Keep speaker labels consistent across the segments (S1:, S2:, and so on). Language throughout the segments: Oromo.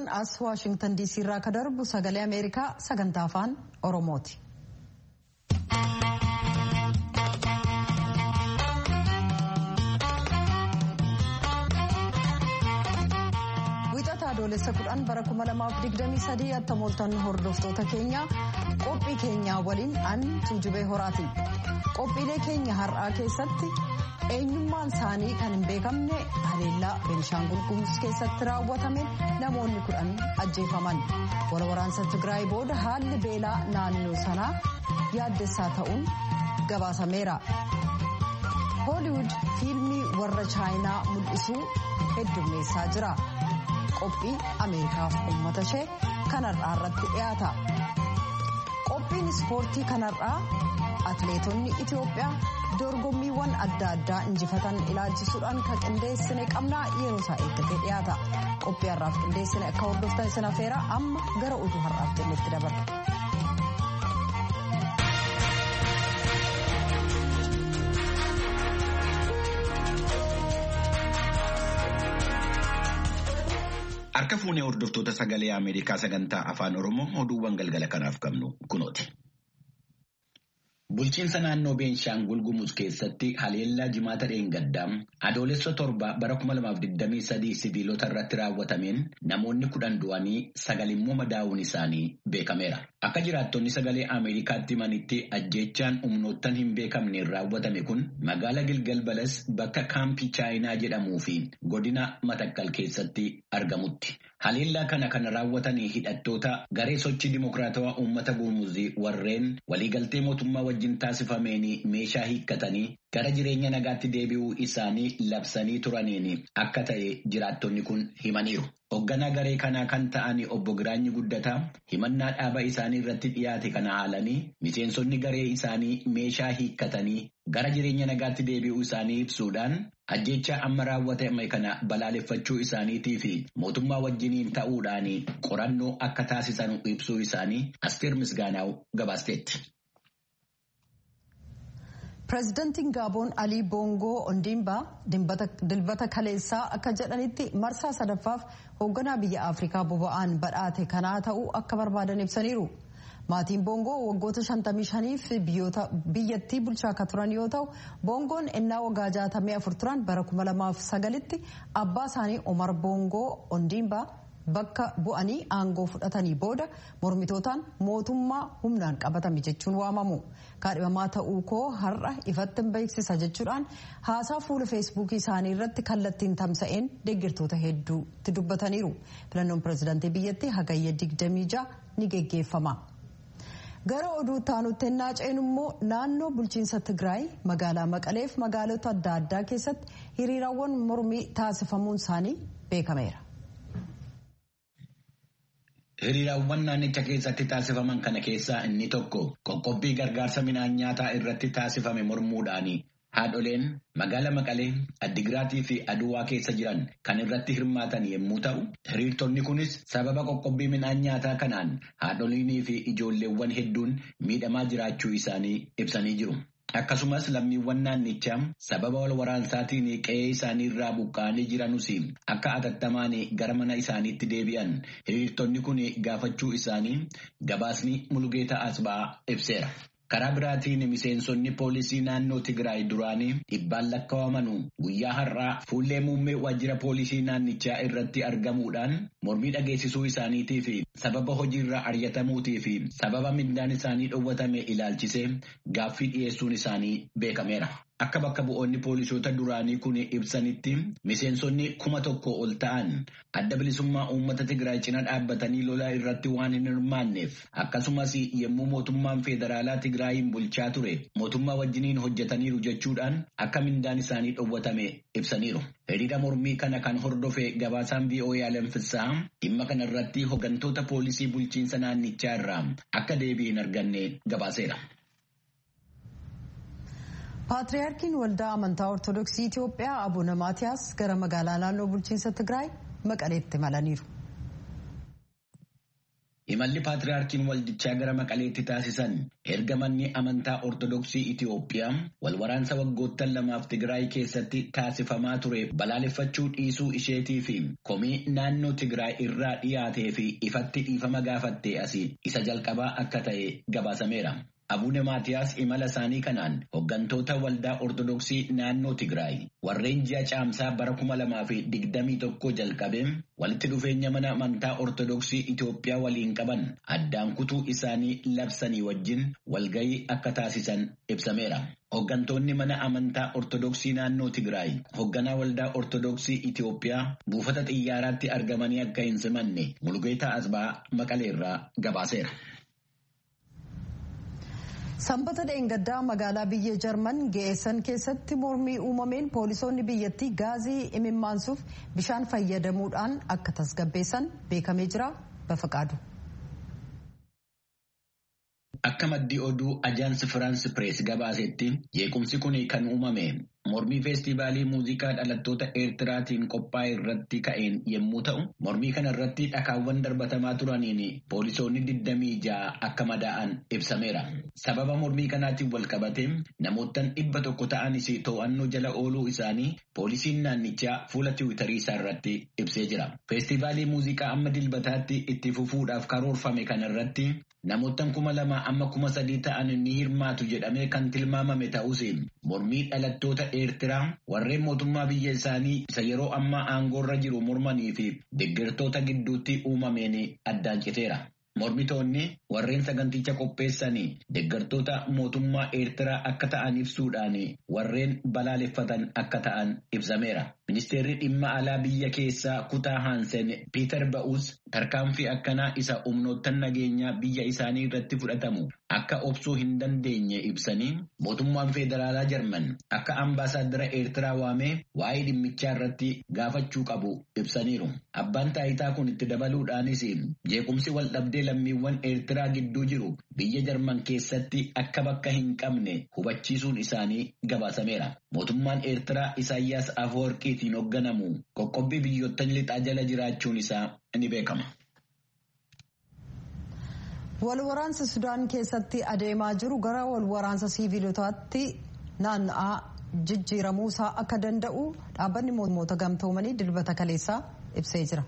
S1: as waashingtan diisii irraa ka darbu sagalee ameerikaa sagantaa afaan oromooti. wixata adoolessa kudhan bara 2023 attamooltan hordoftoota keenya qophii keenyaa waliin an tuujubee horaati qophiilee keenya har'aa keessatti eenyummaan isaanii kan hin beekamne haleellaa benishaangul gumuz keessatti raawwatame namoonni kudhan ajjeefaman waraansa tigraay booda haalli beelaa naannoo sanaa yaaddessaa ta'uun gabaasameera hooliwud fiilmii warra chaayinaa mul'isuu heddummeessaa jira qophii ameerikaaf uummata ishee kanarraa irratti dhiyaata qophiin ispoortii kanarraa atleetonni itiyoophiyaa dorgommiiwwan adda addaa injifatan ilaalchisuudhaan kan qindeessine qabnaa yeroo isaa eeggatee dhiyaata qophii har'aaf qindeessine akka hordoftan isin afeera amma gara oduu har'aaf jennetti dabarra.
S2: Harka fuunee hordoftoota sagalee Ameerikaa sagantaa afaan Oromoo oduuwwan galgala kanaaf qabnu kunooti. Bulchiinsa naannoo Beenshaangul Gumuz keessatti haleellaa jimaata dheengaddaa adoolessa torba bara 2023 sibiilota irratti raawwatameen namoonni kudhan du'anii sagal immoo madaa'uun isaanii beekameera. Akka jiraattonni sagalee Ameerikaatti himanitti ajjeechaan humnoottan hin beekamneen raawwatame kun magaala Gilgal Balas bakka kaampii Chaayinaa jedhamuu fi godina Matakkal keessatti argamutti. Haleellaa kana kan raawwatanii hidhattoota garee sochii dimokiraatawaa uummata Gumuzii warreen waliigaltee mootummaa wajjin taasifameen meeshaa hiikkatanii gara jireenya nagaatti deebi'uu isaanii labsanii turaniin akka ta'e jiraattonni kun himaniiru. Hoogganaa garee kanaa kan ta'an obbo Giraanyi Guddataa himannaa dhaaba isaanii irratti dhiyaate kana haalanii miseensonni garee isaanii meeshaa hiikkatanii gara jireenya nagaatti deebi'uu isaanii ibsuudhaan ajjeechaa amma raawwatame kana balaaleffachuu isaaniitii fi mootummaa wajjiniin ta'uudhaan qorannoo akka taasisan ibsuu isaanii Asteer Misgaanaaw gabaasteetti.
S1: pireezidantiin gaaboon alii boongoo ondiimbaa dilbata kaleessaa akka jedhanitti marsaa sadaffaaf hoogganaa biyya afrikaa boba'aan badhaate kanaa ta'uu akka barbaadan ibsaniiru maatiin boongoo waggoota 55f biyyattii bulchaa akka turan yoo ta'u boongoon ennaa waggaa 64 turan bara 2009tti abbaa isaanii omar boongoo ondiimbaa bakka bu'anii aangoo fudhatanii booda mormitootaan mootummaa humnaan qabatame jechuun waamamu kaadhimamaa ta'uu koo har'a ifatti beeksisa jechuudhaan haasaa fuula feesbuukii isaanii irratti kallattiin tamsa'een deeggartoota hedduutti dubbataniiru filannoon pireezidaantii biyyattii hagayya 26 ni geggeeffama. gara oduu taanutti ennaa ceenu immoo naannoo bulchiinsa tigraay magaalaa maqaleef magaalota adda addaa keessatti hiriiraawwan mormii taasifamuun isaanii beekameera.
S2: Hiriiraawwan naannicha keessatti taasifaman kana keessaa inni tokko qoqqobbii gargaarsa midhaan nyaataa irratti taasifame mormuudhaani. Haadholeen magaala Maqalee, Addigiraatii fi Aduwaa keessa jiran kan irratti hirmaatan yommuu ta'u, hiriirtonni kunis sababa qoqqobbii midhaan nyaataa kanaan haadholiinii fi ijoolleewwan hedduun miidhamaa jiraachuu isaanii ibsanii jiru. Akkasumas lammiiwwan naannichaa sababa wal waraansaatiin qe'ee isaanii irraa buqqa'anii jiranus akka atattamaan gara mana isaaniitti deebi'an hiriirtonni kun gaafachuu isaanii gabaasni Mulugeetaa Asbaa ibseera. Karaa biraatiin miseensonni poolisii naannoo Tigraay duraanii dhibbaan lakkaawamanu guyyaa har'aa fuullee muummee waajjira poolisii naannichaa irratti argamuudhaan mormii dhageessisuu isaaniitii fi sababa hojiirraa ari'atamuutii fi sababa mindaan isaanii dhowwatame ilaalchisee gaaffii dhiyeessuun isaanii beekameera. Akka bakka bu'oonni poolisoota duraanii kun ibsanitti miseensonni kuma tokko ol ta'an adda bilisummaa uummata Tigraay cina dhaabbatanii lolaa irratti waan hin hirmaanneef akkasumas yommuu mootummaan federaalaa Tigraayin bulchaa ture mootummaa wajjiniin hojjetaniiru jechuudhaan akka mindaan isaanii dhowwatame ibsaniiru. Hiriira mormii kana kan hordofe gabaasaan VOA Alamfissaa dhimma kana irratti hooggantoota poolisii bulchiinsa naannichaa irraa akka deebii hin arganne gabaaseera.
S1: paatriyaarkiin waldaa amantaa ortodoksii itiyoophiyaa abuna maatiyaas gara magaalaa naannoo bulchiinsa tigraay maqaleetti malaniiru.
S2: Imalli paatriyaarkiin waldichaa gara maqaleetti taasisan erga manni amantaa ortodoksii Itiyoophiyaa walwaraansa waggoottan lamaaf Tigraay keessatti taasifamaa ture balaaleffachuu dhiisuu isheetii fi komii naannoo Tigraay irraa dhiyaatee fi ifatti dhiifama gaafattee asii isa jalqabaa akka ta'e gabaasameera. Abuune Maatiyaas imala isaanii kanaan hooggantoota waldaa Ortodoksii naannoo Tigraay warreen ji'a caamsaa bara kuma lamaa fi digdamii tokko jalqabee walitti dhufeenya mana amantaa Ortodoksii Itoophiyaa waliin qaban addaan kutuu isaanii labsanii wajjin walgahii akka taasisan ibsameera. Hooggantoonni mana amantaa Ortodoksii naannoo Tigraay hoogganaa waldaa Ortodoksii Itoophiyaa buufata xiyyaaraatti argamanii akka hin simanne Mulgeetaa Asbaa Maqaleerraa gabaaseera.
S1: Sanbata dheengaddaa magaalaa biyya Jarman geessan keessatti mormii uumameen poolisoonni biyyattii gaazii imimmaansuuf bishaan fayyadamuudhaan akka tasgabbeessan beekamee jira bafaqaadu.
S2: Akka maddii oduu ajaansi Firaansi Pirees gabaasetti jeequmsi kun kan uumame mormii feestivaalii muuziqaa dhalattoota Eertiraatiin qophaa'e irratti ka'een yommuu ta'u, mormii kana irratti dhakaawwan darbatamaa turaniin poolisoonni 26 akka madaa'an ibsameera. Sababa mormii kanaatiin wal qabate namoottan dhibba tokko ta'anis to'annoo jala ooluu isaanii poolisiin naannichaa fuula tiwiitarii isaa irratti ibsee jira. Feestivaalii muuziqaa amma dilbataatti itti fufuudhaaf karoorfame kana irratti namoottan kuma lama amma kuma sadii ta'an ni hirmaatu jedhamee kan tilmaamame ta'us mormii dhalattoota Eertiraa warreen mootummaa biyya isaanii isa yeroo ammaa aangoorra jiru mormanii fi deeggartoota gidduutti uumameen addaan citeera. Mormitoonni warreen saganticha qopheessanii deeggartoota mootummaa Eertiraa akka ta'an ibsuudhaan warreen balaaleffatan akka ta'an ibsameera. Ministeerri dhimma alaa biyya keessaa kutaa Haansen Piiter Ba'uus tarkaanfii akkanaa isa humnoottan nageenyaa biyya isaanii irratti fudhatamu akka obsuu hin dandeenye ibsanii mootummaan federaalaa Jarman akka ambaasaaddara Eertiraa waamee waa'ee dhimmichaa irratti gaafachuu qabu ibsaniiru. Abbaan taayitaa kun itti dabaluudhaanis jeequmsi wal dhabdee lammiiwwan Eertiraa gidduu jiru biyya Jarman keessatti akka bakka hin qabne hubachiisuun isaanii gabaasameera. Mootummaan Eertiraa Isaayyaas Afeworqiitiin hoogganamu qoqqobbii biyyoottan lixaa jala jiraachuun isaa ni beekama.
S1: Walwaraansa Sudaan keessatti adeemaa jiru gara walwaraansa siiviilotaatti naanna'aa jijjiiramuusaa akka danda'u dhaabbanni mootummoota gamtoomanii dilbata kaleessaa ibsee jira.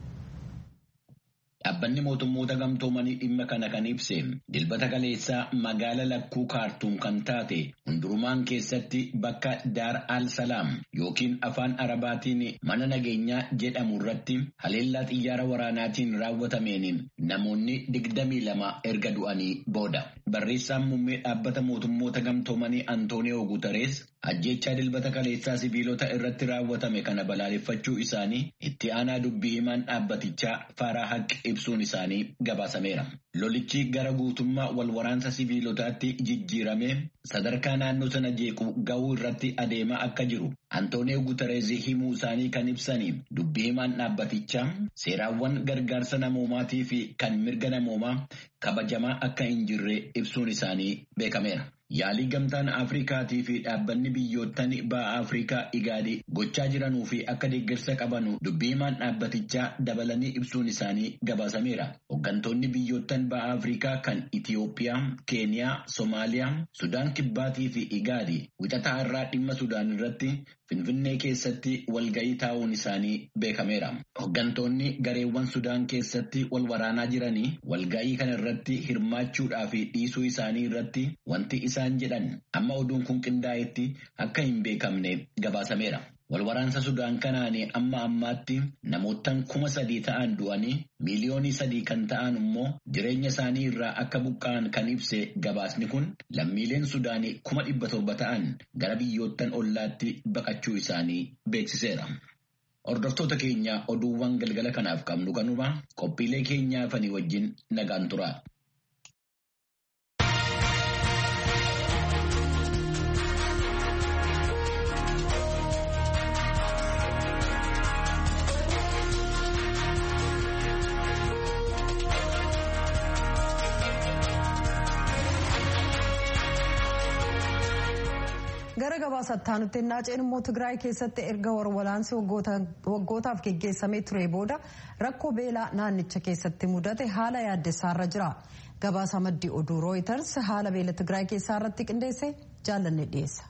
S2: Dhaabbanni mootummoota gamtoomanii dhimma kana kan ibse dilbata kaleessaa magaala lakkuu kaartuum kan taate hundurumaan keessatti bakka daar al salaam yookiin afaan arabaatiin mana nageenyaa jedhamu irratti haleellaa xiyyaara waraanaatiin raawwatameen namoonni digdamii lama erga du'anii booda. Barreessaan muummee dhaabbata mootummoota gamtoomanii Antooniyoo Guutarees ajjechaa dilbata kaleessaa sibiilota irratti raawwatame kana balaaleffachuu isaanii itti aanaa dubbii himaan dhaabbatichaa Faaraa Haqq ibsuun isaanii gabaasameera. Lolichi gara guutummaa wal waraansa sibiilotaatti jijjiiramee sadarkaa naannoo sana jeequ ga'uu irratti adeemaa akka jiru Antooniyoo Guutarees himuu isaanii kan ibsanii dubbii himaan dhaabbatichaa seeraawwan gargaarsa namoomaatii fi kan mirga namoomaa kabajamaa akka hin jirre ibsuun isaanii beekameera. Yaalii gamtaan Afrikaatii fi dhaabbanni biyyoottan ba'a Afrikaa igaadii gochaa jiranuu fi akka deeggarsa qabanu dubbii himaan dhaabbatichaa dabalanii ibsuun isaanii gabaasameera. Hooggantoonni biyyoottan ba'a Afrikaa kan Itiyoophiyaa, Keeniyaa, Somaaliyaa, Sudaan Kibbaatii fi igaadii wixataa irraa dhimma Sudaan irratti Finfinnee keessatti walga'ii taa'uun isaanii beekameera. Hooggantoonni gareewwan Sudaan keessatti wal waraanaa jiranii walga'ii kana irratti hirmaachuudhaa fi dhiisuu isaanii irratti wanti isaan jedhan amma oduun kun qindaa'etti akka hin beekamne gabaasameera. Walwaraansa Sudaan kanaan amma ammaatti namoottan kuma sadii ta'an du'anii miiliyoonii sadii kan ta'an immoo jireenya isaanii irraa akka buqqa'an kan ibse gabaasni kun lammiileen Sudaanii kuma dhibba torba ta'an gara biyyoottan ollaatti baqachuu isaanii beeksiseera. Hordoftoota keenya oduuwwan galgala kanaaf qabnu kanuma qophiilee keenyaa fanii wajjin nagaan tura.
S1: gara gabaasaatti aanutti naaceen immoo tigraay keessatti erga warwaraansi waggootaaf geggeessamee ture booda rakkoo beelaa naannicha keessatti mudate haala yaaddessaarra jira gabaasa maddii oduu rooyiters haala beela tigraay keessaa irratti qindeesse jaallanne dhiyeessa.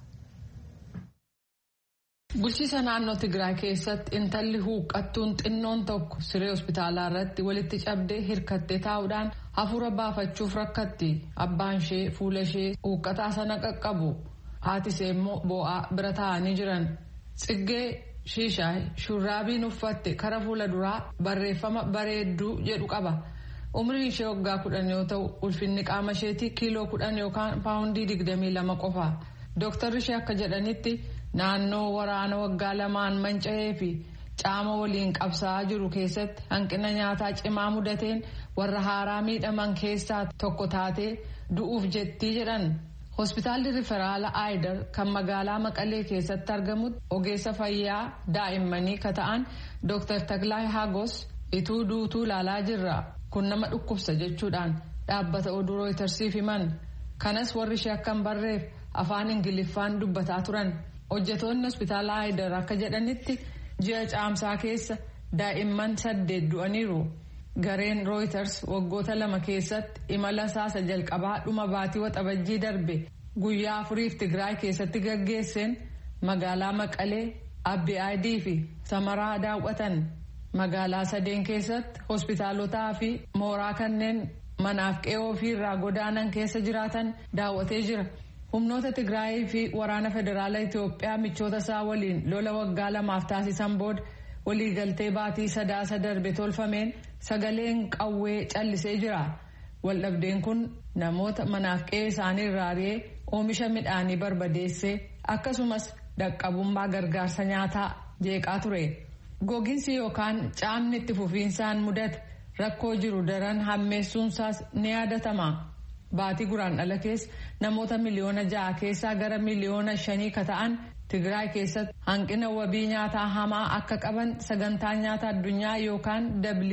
S3: bulchiisa naannoo tigraay keessatti intalli huuqqattuun xinnoon tokko siree hospitaalaa irratti walitti cabdee hirkattee taa'uudhaan hafuura baafachuuf rakkatti abbaan ishee fuula ishee huuqqataa sana qaqqabu. haatisee immoo boo'aa bira taa'anii jiran xiggee shiishaay shurraabiin uffatte kara fuula duraa barreeffama bareedduu jedhu qaba umrii ishee waggaa kudhan yoo ta'u ulfinni qaama isheetii kiiloo kudhan yookaan paawundii digdamii lama qofa dooktarri ishee akka jedhanitti naannoo waraana waggaa lamaan manca'ee fi caama waliin qabsaa'aa jiru keessatti hanqina nyaataa cimaa mudateen warra haaraa miidhaman keessaa tokko taatee du'uuf jettii jedhan. hospitaalli riferaala aayidar kan magaalaa maqalee keessatti argamutti ogeessa fayyaa daa'immanii ka ta'an dr taglaa hagos ituu duutuu ilaalaa jirra kun nama dhukkubsa jechuudhaan dhaabbata oduu rooytarsiif himan kanas warri ishee akka hin barreef afaan ingiliffaan dubbataa turan hojjetoonni hospitaala aayidar akka jedhanitti ji'a caamsaa keessa daa'imman saddeet du'aniiru. gareen rooyiters waggoota lama keessatti imala saasa jalqabaa dhuma baatii waxabajjii darbe guyyaa afuriif tigraay keessatti gaggeesseen magaalaa maqalee abbi aadii fi samaraa daawwatan magaalaa sadeen keessatti hospitaalotaa fi mooraa kanneen manaaf qe'oo ofiirraa godaanan keessa jiraatan daawwatee jira humnoota tigraayii fi waraana federaala itiyoophiyaa michoota isaa waliin lola waggaa lamaaf taasisan booda. waliigaltee baatii sadaasa darbe tolfameen sagaleen qawwee callisee jira waldhabdeen kun namoota manaaf qe'ee isaanii irraa ari'ee oomisha midhaanii barbadeessee akkasumas dhaqqabummaa gargaarsa nyaataa jeeqaa ture gogiinsi yookaan caamni itti fufiinsaan mudate rakkoo jiru daran hammeessuunsaas ni yaadatama baatii guraandhala keessa namoota miliyoona ja'a keessaa gara miliyoona shanii ka ta'an. Tigraay keessatti hanqina wabii nyaataa hamaa akka qaban sagantaa nyaata addunyaa yookaan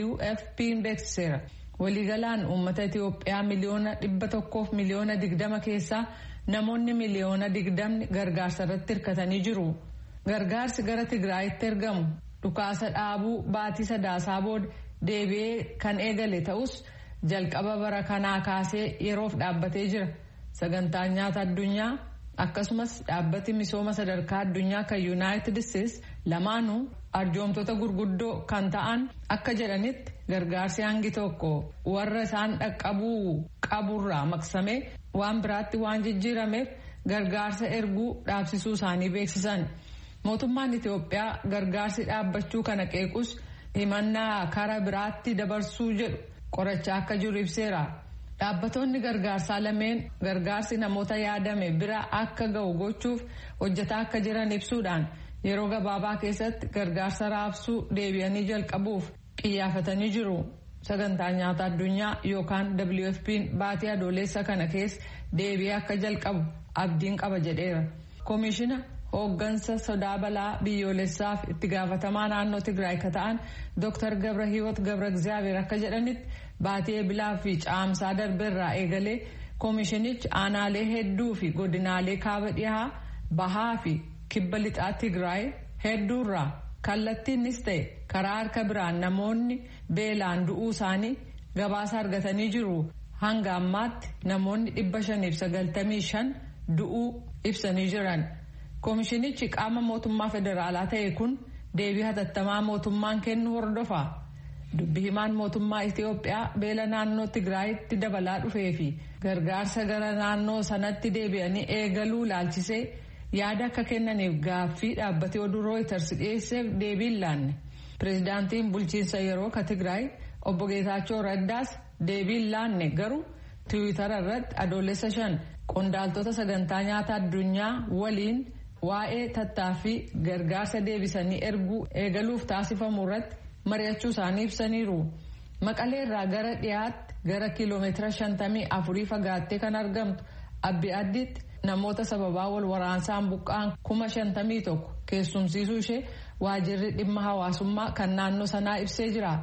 S3: WFP beeksiseera. Waliigalaan uummata Itiyoophiyaa miliyoona dhibba tokkoof miliyoona digdama keessaa namoonni miliyoona digdamni gargaarsa irratti hirkatanii jiru. Gargaarsi gara Tigraayitti ergamu dhukaasa dhaabuu baatii sadaasaa booda deebi'ee kan eegale ta'us jalqaba bara kanaa kaasee yeroof dhaabbatee jira. Sagantaan nyaata addunyaa. akkasumas dhaabbati misooma sadarkaa addunyaa kan yuunaayitid isteetsi lamaanuu arjoomtoota gurguddoo kan ta'an akka jedhanitti gargaarsi hangi tokko warra isaan dhaqqabuu qaburraa maqsamee waan biraatti waan jijjiirameef gargaarsa erguu dhaabsisuu isaanii beeksisan mootummaan itiyoophiyaa gargaarsi dhaabbachuu kana qeequs himannaa kara biraatti dabarsuu jedhu qorachaa akka jiru ibseera. Dhaabbattoonni gargaarsaa lameen gargaarsi namoota yaadame bira akka ga'u gochuuf hojjetaa akka jiran ibsuudhaan yeroo gabaabaa keessatti gargaarsa raabsuu deebi'anii jalqabuuf xiyyeeffatanii jiru. Sagantaa nyaata addunyaa yookaan WFP'n baatii adoolessa kana keessa deebi'ee akka jalqabu abdiin qaba jedheera. Koomishina hooggansa sodaa balaa biyyoolessaaf itti gaafatamaa naannoo Tigraay ka ta'an Dr. Gabra Hiwoot Gabra Gizaabeer akka jedhanitti. Baatii eebilaa fi caamsaa darbeerraa eegalee koomishinichi aanaalee hedduu fi godinaalee kaaba dhihaa bahaa fi kibba lixaa Tigraay hedduurraa kallattiinnis ta'e karaa harka biraan namoonni beelaan du'uu isaanii gabaasa argatanii jiru. Hanga ammaatti namoonni dhibba shaniif sagaltamii shan du'uu ibsanii jiran. Koomishinichi qaama mootummaa federaalaa ta'e kun deebii hatattamaa mootummaan kennu hordofa. Dubbi himaan mootummaa Itiyoophiyaa beela naannoo Tigraayitti dabalaa dhufee fi gargaarsa gara naannoo sanatti deebi'anii eegaluu ilaalchisee yaada akka kennaniif gaaffii dhaabbatee oduu rooyiters dhiyeesseef deebii hin laanne. Pireezidaantiin bulchiinsa yeroo ka Tigraay obbo Geetaachoo Raddaas deebii hin laanne garuu tiwiitara irratti adoolessa shan qondaaltota sagantaa nyaata addunyaa waliin waa'ee tattaaffii gargaarsa deebisanii erguu eegaluuf taasifamu irratti. mari'achuu isaanii ibsaniiru maqalee irraa gara dhiyaatti gara kiiloomeetira shantamii afurii fagaattee kan argamtu abbi addiitti namoota sababaa wal waraansaan buqqa'an kuma shantamii tokko keessumsiisuu ishee waajirri dhimma hawaasummaa kan naannoo sanaa ibsee jira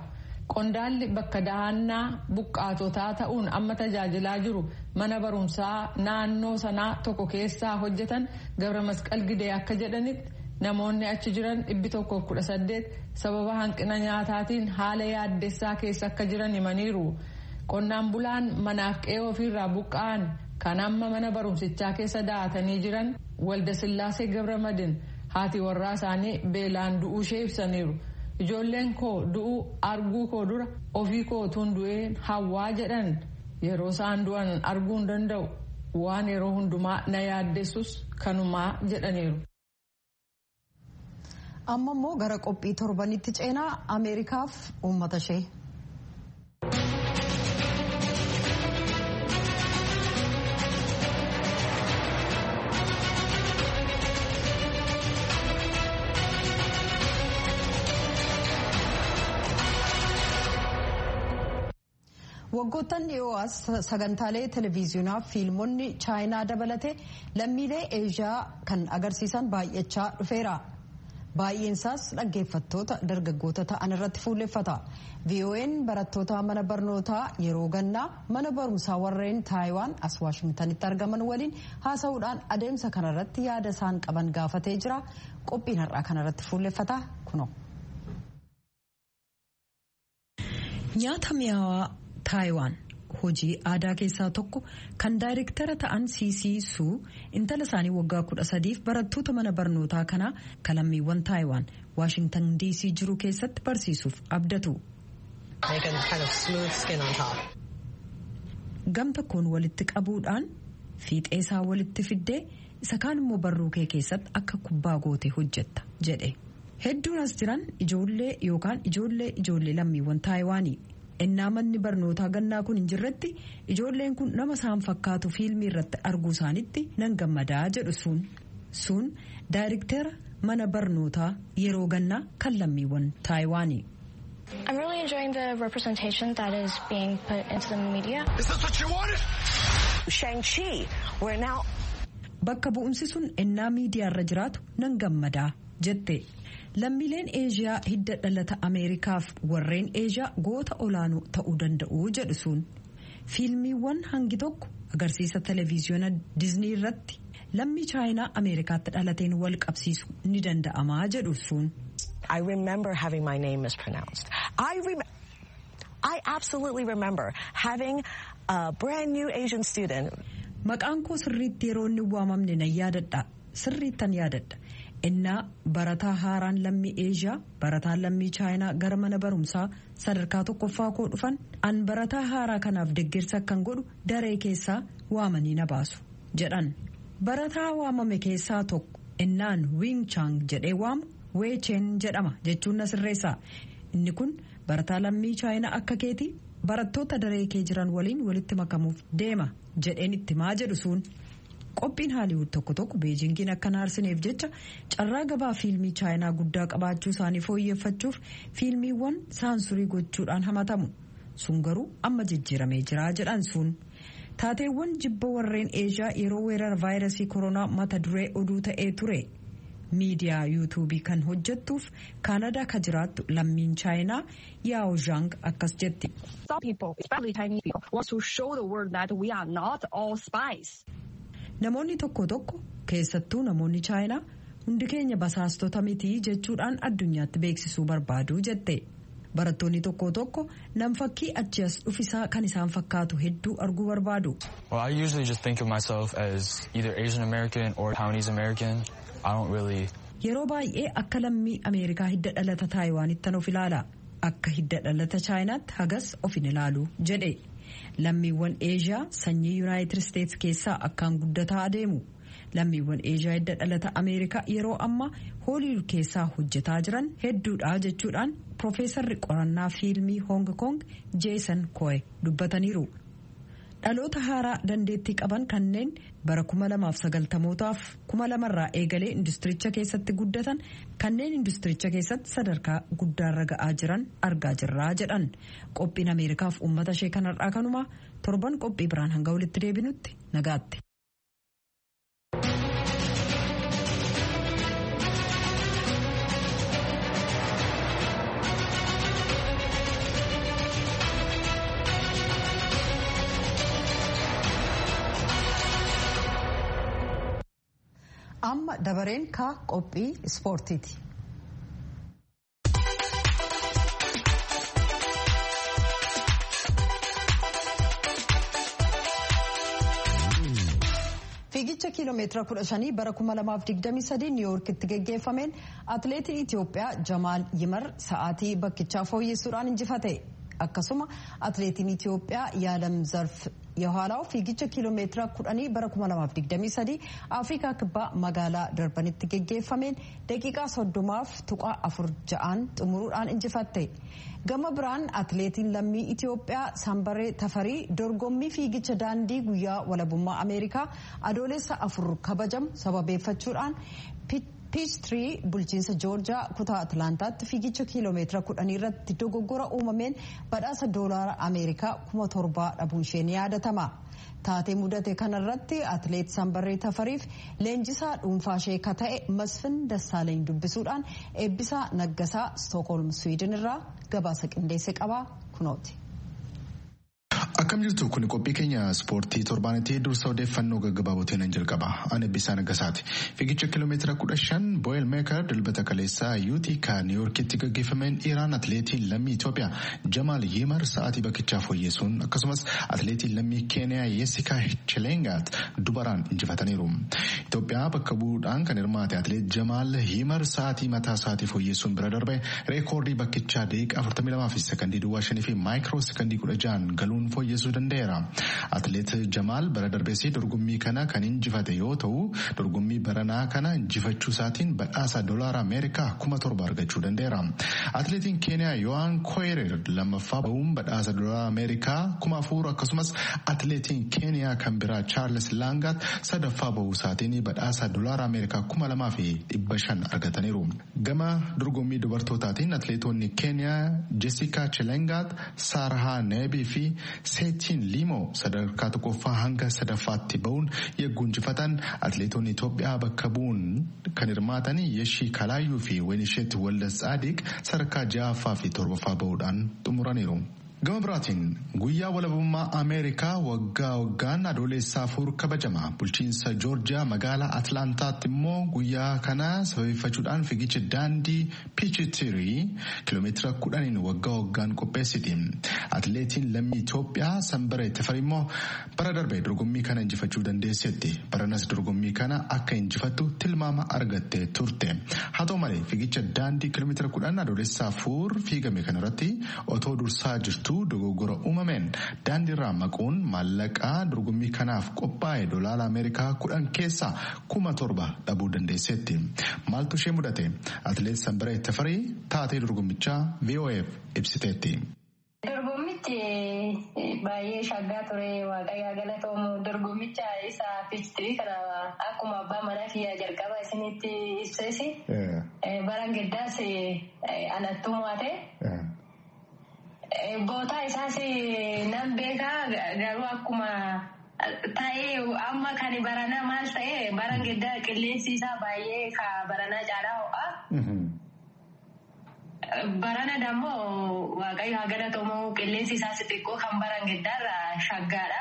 S3: qondaalli bakka dahannaa buqqaatotaa ta'uun amma tajaajilaa jiru mana barumsaa naannoo sanaa tokko keessaa hojjetan gabra masqal gidee akka jedhanitti namoonni achi jiran dhibbi tokkoof kudha saddeet sababa hanqina nyaataatiin haala yaaddessaa keessa akka jiran himaniiru qonnaan bulaan manaaf qe'ee ofiirraa buqqa'an kan amma mana barumsichaa keessa da'atanii jiran walda sillaasee gabra madin haati warraa isaanii beelaan du'uu ishee ibsaniiru. ijoolleen koo du'uu arguu koo dura ofii kootuun du'ee hawwaa jedhan yeroo isaan du'an arguu hin danda'u waan yeroo hundumaa na yaaddessus kanumaa jedhaniiru.
S1: amma immoo gara qophii torbanitti ceenaa ameerikaaf uummata ishee. waggoottan dhiyoo as sagantaalee televiziyoonaa fiilmonni chaayinaa dabalate lammiilee eeshiyaa kan agarsiisan baay'achaa dhufeera. baay'eensaas dhaggeeffattoota dargaggoota ta'an irratti fuulleffata vo'n barattoota mana barnootaa yeroo gannaa mana barumsaa warreen taayiwaan as waashingtanitti argaman waliin haasa'uudhaan adeemsa kanarratti yaada isaan qaban gaafatee jira qophiin har'aa kanarratti fuulleffata kuno. nyaata mi'aawaa taayiwaan hojii aadaa keessaa tokko kan daayirektara ta'an siisiisuu intala isaanii waggaa kudha sadiif barattoota mana barnootaa kanaa kalammiiwwan taayiwaan waashingtan diisii jiru keessatti barsiisuuf abdatu. gam tokkoon walitti qabuudhaan fiixee isaa walitti fiddee isa kaan immoo barruu kee keessatti akka kubbaa gootee hojjetta jedhe hedduun as jiran ijoollee yookaan ijoollee ijoollee lammiiwwan taayiwaanii. ennaa manni barnootaa gannaa kun hin jirretti ijoolleen kun nama isaan fakkaatu fiilmii irratti arguu isaanitti nan gammadaa jedhu suun suun daayirektera mana barnootaa yeroo gannaa kan lammiiwwan taayiwaanii.
S4: I'm really enjoying the representation that is being put into the media.
S5: Is this what you wanted?
S6: Shang-Chi, we're now.
S1: Bakka bu'umsi sun ennaa miidiyaarra jiraatu nan gammadaa jette. lammiileen eeshiyaa hidda dhalata ameerikaaf warreen eeshiyaa goota olaanoo ta'uu danda'u jedhu sun fiilmiiwwan hangi tokko agarsiisa televiziyoona diiznii irratti lammii chaayinaa ameerikaatti dhalateen wal qabsiisu ni danda'amaa jedhu sun.
S6: I remember having my name mispronounced. I rem I absolutely remember having a brand new Asian student.
S1: Maqaan koo sirriitti yeroo inni waamamne nan yaadadha. Sirriittan yaadadha. innaa barataa haaraan lammii eeshiyaa barataan lammii chaayinaa gara mana barumsaa sadarkaa tokkoffaa koo dhufan an barataa haaraa kanaaf deeggarsa akkan godhu daree keessaa waamanii na baasu jedhan barataa waamame keessaa tokko innaan wiing chaang jedhee waamu weecheen jedhama jechuun na sirreessa inni kun barataa lammii chaayinaa akka keetii barattoota daree kee jiran waliin walitti makamuuf deema jedheen itti maa jedhu suun. qophiin haaliwud tokko tokko beejingiin akka naarsineef jecha carraa gabaa fiilmii chaayinaa guddaa qabaachuu isaanii fooyyeffachuuf fiilmiiwwan saansurii gochuudhaan hamatamu sun garuu amma jijjiiramee jira jedhan sun taateewwan jibba warreen eeshiyaa yeroo weerara vaayirasii koronaa mata duree oduu ta'ee ture miidiyaa yuutuubii kan hojjettuuf kaanadaa ka jiraattu lammiin chaayinaa yaao zhang akkas jetti. namoonni tokko tokko keessattuu namoonni chaayinaa hundi keenya basaastota mitii jechuudhaan addunyaatti beeksisuu barbaadu jette barattoonni tokko tokko nam fakkii achi as dhufisaa kan isaan fakkaatu hedduu arguu barbaadu.
S7: Well, I usually just think of myself as either Asian American or Taiwanese American. I don't really.
S1: Yeroo baay'ee akka lammii Ameerikaa hidda dhalata Taayiwaanittan of ilaala. Akka hidda dhalata Chaayinaatti hagas of hin ilaalu jedhe. lammiiwwan eeshiyaa sanyii yuunaayitid isteetsi keessaa akkaan guddataa adeemu lammiiwwan eeshiyaa hidda dhalata ameerikaa yeroo ammaa hooliwud keessaa hojjetaa jiran hedduudha jechuudhaan piroofeesarri qorannaa fiilmii hoong koong jeesan koe dubbataniiru dhaloota haaraa dandeettii qaban kanneen bara kuma lamaaf sagaltamootaaf kuma lamarraa eegalee industiricha keessatti guddatan kanneen industiricha keessatti sadarkaa guddaarra ga'aa jiran argaa jirraa jedhan qophiin ameerikaaf uummata ishee kanarraa kanumaa torban qophii biraan hanga walitti deebinutti nagaatti. amma dabareen ka qophii ispoortiiti. fiigicha kiiloomeetira kudha shanii bara kuma lamaaf digdamii sadii niiwuorkitti geggeeffameen atileetiin itiyoophiyaa jamaal yimar sa'aatii bakkichaa fooyyessuudhaan injifate akkasuma atileetiin itiyoophiyaa yaalam zarf የኋላው ፊግቻ ኪሎ ሜትራ ኩዳኒ በረ ኩማ ለማፍ ዲግደሚ ሰዲ አፍሪካ ክባ መጋላ ደርበንት ገጌፈሜን ደቂቃ ሶዶማፍ ቱቃ አፉር ጀአን ጥሙሩዳን እንጅፈቴ ገመ ብራን አትሌቲን ለሚ ኢትዮጵያ ሳምበሬ ተፈሪ ዶርጎሚ ፊግቻ ዳንዲ ጉያ ወለቡማ አሜሪካ አዶሌሳ አፉር ከበጀም ሰበቤፈቹudhaan piichtirii bulchiinsa joorjaa kutaa atlaantaatti fiigicha kiiloomeetira kudhanii irratti dogoggora uumameen badhaasa doolaara ameerikaa kuma torbaa dhabuun ishee ni yaadatama. taatee mudate kanarratti atileet sambarree tafariif leenjisaa dhuunfaa ishee ka ta'e masfin dassaaleny dubbisuudhaan eebbisaa naggasaa stookholm swiidin irraa gabaasa qindeesse qabaa kunooti.
S5: Akkam jirtu kun qophii keenya ispoortii torbaanitti dursa odeeffannoo gaggabaabotiin nan jalqaba. Ani Eebbisaa Naggasaati. Fiigicha kiiloomeetira kudha shan Boyel Meekar dilbata kaleessaa Yuuxikaa Niiwuorkitti gaggeeffameen dhiiraan atileetiin lammii Itoophiyaa Jamaal Yimar sa'aatii bakkichaa fooyyeessuun akkasumas atileetiin lammii Keeniyaa Yeesikaa Chilengaat dubaraan injifataniiru. Itoophiyaa bakka bu'uudhaan kan hirmaate atileet Jamaal Yimar sa'aatii mataa isaatii fooyyeessuun bira darbe reekoordii bakkichaa daqiiqaa 42 fi sekondii duwwaa shanii fi maayikiroo sekondii kudha ja'an galuun fooyyessuu danda'eera. Atileet Jamaal bara darbeessii dorgommii kana kan injifate yoo ta'u dorgommii baranaa kana injifachuu isaatiin badhaasa doolaara Ameerikaa kuma torba argachuu danda'eera. Atileetiin Keeniyaa Yohaan Koyerer lammaffaa bahuun badhaasa doolaara Ameerikaa kuma afur akkasumas atileetiin Keeniyaa kan biraa Chaarles Laangaat sadaffaa bahuu isaatiin badhaasa doolaara Ameerikaa kuma lamaa fi dhibba shan argataniiru. Gama dorgommii dubartootaatiin atileetonni Keeniyaa Jessica Chilengaat, Saarahaa Neebii fi seetiin liimoo sadarkaa tokkoffaa hanga sadaffaatti bahuun yegguu injifatan atileetonni Itoophiyaa bakka bu'uun kan hirmaatan Yeshii Kalaayyuu fi Wenisheet Waldas Tsaadiq sadarkaa ja'affaa fi torbaffaa bahuudhaan xumuraniiru. Gama biraatiin guyyaa walabummaa Ameerikaa waggaa waggaan adoolessaa afur kabajama. Bulchiinsa Joorjiyaa magaalaa Atlaantaatti immoo guyyaa kana sababeeffachuudhaan fiigicha daandii Piichitirii kiiloomeetira kudhaniin waggaa waggaan qopheessiti. Atileetiin lammii Itoophiyaa Sanbaree Tafari immoo bara darbe dorgommii kana injifachuu dandeessetti. Baranas dorgommii kana akka injifattu tilmaama argattee turte. Haa ta'u malee fiigicha daandii kiiloomeetira kudhan adoolessaa afur fiigame kanarratti otoo dursaa jirtu. dogoggora uumameen daandiirraa maquun maallaqaa dorgommii kanaaf qophaa'e doolaara ameerikaa kudhan keessaa kuma torba dhabuu dandeesseetti maaltu ishee mudate atileet sanbaree tafarii taatee dorgommichaa vof ibsiteetti.
S8: Dorgommichi baay'ee shaggaa ture waaqayyaa galatoomu dorgommicha isa piichitirii kana akkuma abbaa manaa kiyyaa jalqaba isinitti ibsees baran giddaas anattummaa ta'e. Bootaa isaas nan beekaa garuu akkuma ta'ee amma kan baranaa maal ta'e baran giddaa qilleensi isaa baay'ee ka baranaa caalaa ho'a. Barana dammoo waaqayyo haa galatoomu qilleensi isaas xiqqoo kan baran giddaarra shaggaadha.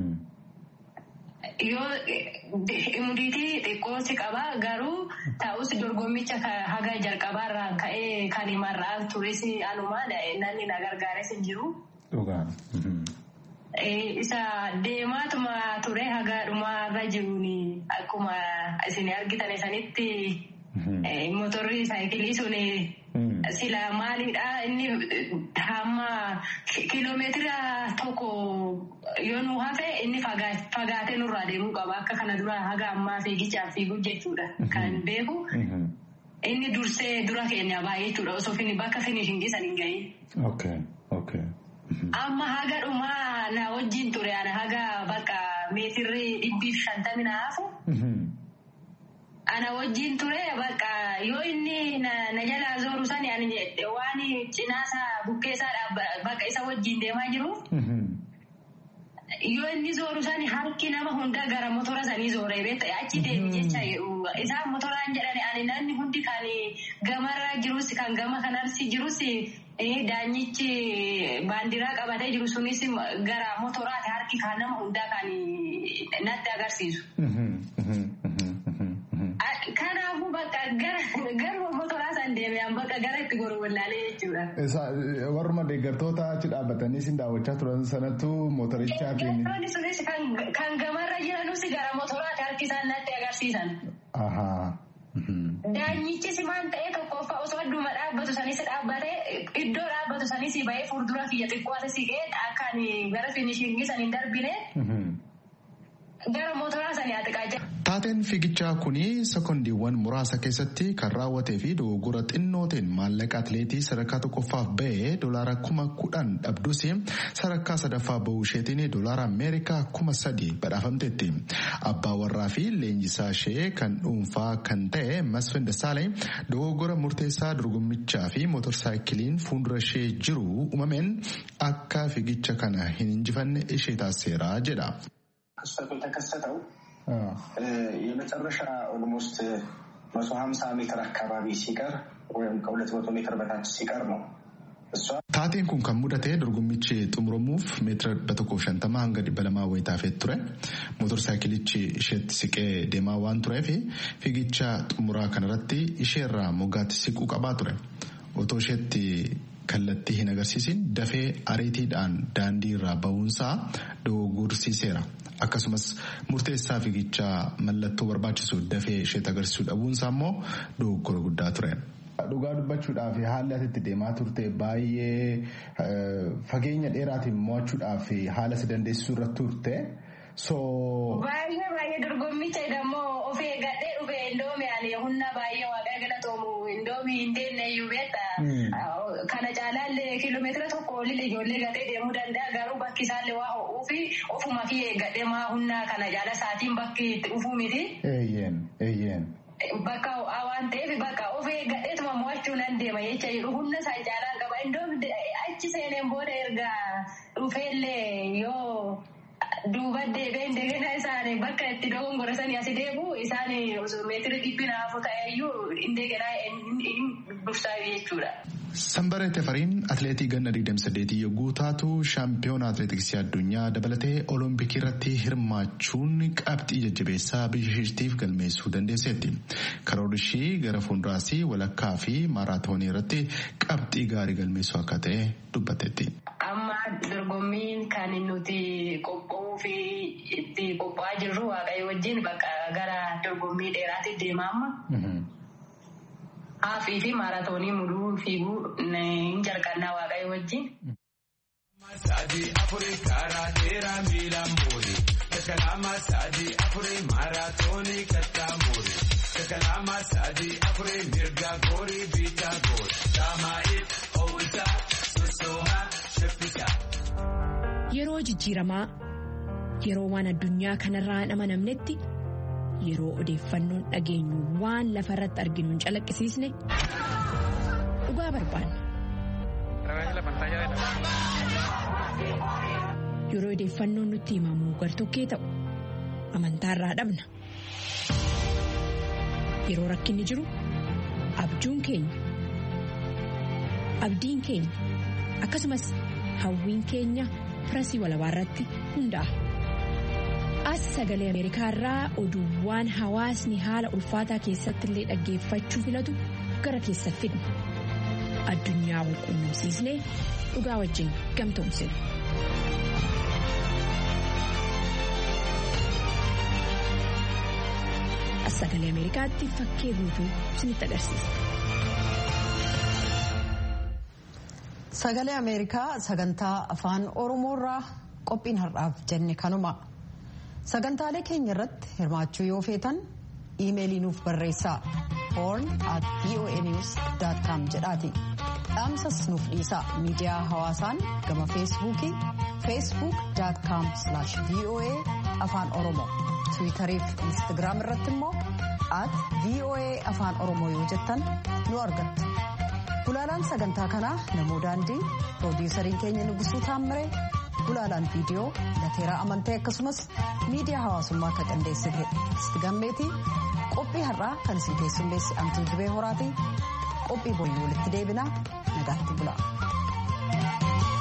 S8: Yoo mudiitii xiqqoosi qaba garuu ta'us dorgommicha haga jalqabaarraan ka'ee kan mar'aan tures anumaa namni na gargaares hin jiru. Isa deemaatuma ture haga dhumaarra jiruun akkuma isin argitan sanitti motorri saayikilii sun sila maalidha inni hamma kiiloomeetira tokko yoo nu hafe inni fagaatee nurraa deemuu qaba akka kana dura haga ammaa fiigichaaf fiiguu jechuudha kan beeku. Inni dursee dura keenya baay'ee jechuudha osoo bakka finishin geessan hin gahin. Amma haga dhumaa na wajjin ture ana haga bakka meetirri dhibbiif shantamii na hafu. Ana wajjin ture bakka yoo inni na jalaa zooru sani waan cinaasa bukkeessaa bakka isa wajjin deemaa jiru. Yoo inni zooru sani harki nama hunda gara motora sanii zooree beekta achi deemi jecha isaan motoraan jedhani ani namni hundi kan gamarra jirus kan gama kanarsi jirus daanyichi baandiraa qabatee jiru sunis gara motoraati harki kan nama hundaa kan natti agarsiisu. jechuudha.
S5: Warruma deeggartoota achi dhaabbatanii sin daawwachaa turan sanatu mootorichaatiin.
S8: Deeggartoonni sunis kan gamarra jiranus gara mootoraati harki isaan natti agarsiisan. Daanyichis maal ta'ee tokkoffaa osoo adduma dhaabbatu sanis dhaabbatee iddoo dhaabbatu sanis bahee fuuldura kiyya xiqqoo siqee akkaan gara finishingii san hin darbine gara mootoraa sanii atiqaa jira.
S5: Taateen fiigichaa kuni sekondiiwwan muraasa keessatti kan raawwatee fi dogoggora xinnooteen maallaqa atileetii sadarkaa tokkoffaaf ba'ee doolaara kuma kudhan dhabdus sadarkaa sadaffaa bahuu isheetiin doolaara ameerikaa kuma sadi badhaafamteetti. Abbaa warraa fi leenjisaa ishee kan dhuunfaa kan ta'e Masfin Dassaalay dogoggora murteessaa dorgommichaa fi mootorsaayikiliin fuuldura ishee jiru uumameen akka fiigicha kana hin injifanne ishee taasiseera jedha.
S9: ክስተቱ የተከሰተው የመጨረሻ ኦልሞስት መቶ ሀምሳ ሜትር አካባቢ ሲቀር ወይም ከሁለት መቶ ሜትር በታች ሲቀር ነው።
S5: Taateen kun kan mudate dorgommichi xumuramuuf meetira dhibba tokkoof shantama hanga dhibba lamaa wayii taafee ture. Mootorsaayikilichi isheetti siqee deemaa waan tureef fiigicha xumuraa kanarratti isheerraa moggaatti siquu qabaa ture. Otoo isheetti kallattii hin agarsiisin dafee ariitiidhaan daandii irraa ba'uunsaa dogoggorsiiseera. Akkasumas murteessaa fiigichaa mallattoo barbaachisu dafee isheetti agarsiisuu dhabuunsaa immoo dogoggora guddaa ture. Dhugaa dubbachuudhaaf haalli asitti deemaa turte baay'ee fageenya dheeraatiin mo'achuudhaaf haala si dandeessisuu irratti turte.
S8: Baay'ee baay'ee dorgommicha immoo of eeggadhee dhufe indoomii ani humna baay'ee waaqayyo galatoomu indoomii hin deemne iyyuu beekta. Kana caalaallee kiiloomeetira tokko olii ijoollee gatee deemuu danda'a garuu bakki isaallee waa ho'uu fi ofuma fi eeggadhee maa humna kana caala isaatiin bakki itti dhufuu miti.
S5: Eeyyeen eeyyeen.
S8: Bakka ho'aa waan ta'eef bakka of eeggadheetuma mo'achuu nan deema jecha jiru humna isaa caalaan qaba indoomii achi seeneen booda erga dhufeellee yoo. duuba deebee indegena isaanii bakka itti dogongorasanii asi deebu isaan meetira dhibbi naafu ta'eyyuu indegena dursaa jechuudha.
S5: Sanbaree Tefariin atileetii ganna 28 yogguu taatu shaampiyoona atileetiksii addunyaa dabalatee olompikii irratti hirmaachuun qabxii jajjabeessaa biyya isheetiif galmeessuu dandeesseetti. Karoorri ishii gara fuulduraas walakkaa fi maaraatoonii irratti qabxii gaarii galmeessuu akka ta'e dubbatteetti.
S8: Amma dorgommiin kan nuti qophaa'uu fi itti qophaa'aa jirru waaqayyo wajjin bakka gara dorgommii dheeraatti deema amma. Haafii fi maaraatoonii muduu fiiguu hin jalqannaa waaqayyo wajjin.
S10: Sadi afurii karaa dheeraa miilaan boori. Kalama sadi afurii maaraatoonii kattaa boori. Kalama sadi afurii mirga goori biitaa goori. Daamaa'iif hoo'isaa sossoomaa shaffisaa.
S11: Yeroo jijjiiramaa yeroo waan addunyaa kanarraa hin amanamnetti yeroo odeeffannoon dhageenyu waan lafa irratti arginu hin calaqqisiisne dhugaa barbaanna. Yeroo odeeffannoon nutti himamu gartokkee ta'u amantaarraa dhabna. Yeroo rakkinni jiru abjuun keenya abdiin keenya akkasumas hawwiin keenya firasii walabaa irratti hundaa'a. As sagalee Ameerikaa irraa oduuwwan hawaasni haala ulfaataa keessatti illee dhaggeeffachuu filatu gara keessa fidna. Addunyaa wal quunnamsiisnee dhugaa wajjin gamtoomsina. As sagalee Ameerikaatti fakkee guutuu isinitti agarsiisa.
S1: Sagalee Ameerikaa sagantaa afaan Oromoorraa qophiin har'aaf jenne kanuma. sagantaalee keenya irratti hirmaachuu yoo feetan iimeelii nuuf barreessaa horn at voanews.com jedhaati dhaamsas nuuf dhiisaa miidiyaa hawaasaan gama feesbuukii facebook.com voa afaan oromoo tiwiitarii fi instagiraam irratti immoo at voa afaan oromoo yoo jettan nu argattu gulaalaan sagantaa kanaa namoo daandii piroodiisariin keenya nugusuu taammiree gulaalaan viidiyoo lateeraa amantee akkasumas miidiyaa hawaasummaa akka qindeessite isti gammeetii qophii har'aa kan isin keessummeessi amtuu dibee horaatii qophii boyyuu walitti deebinaa nagaatti bula.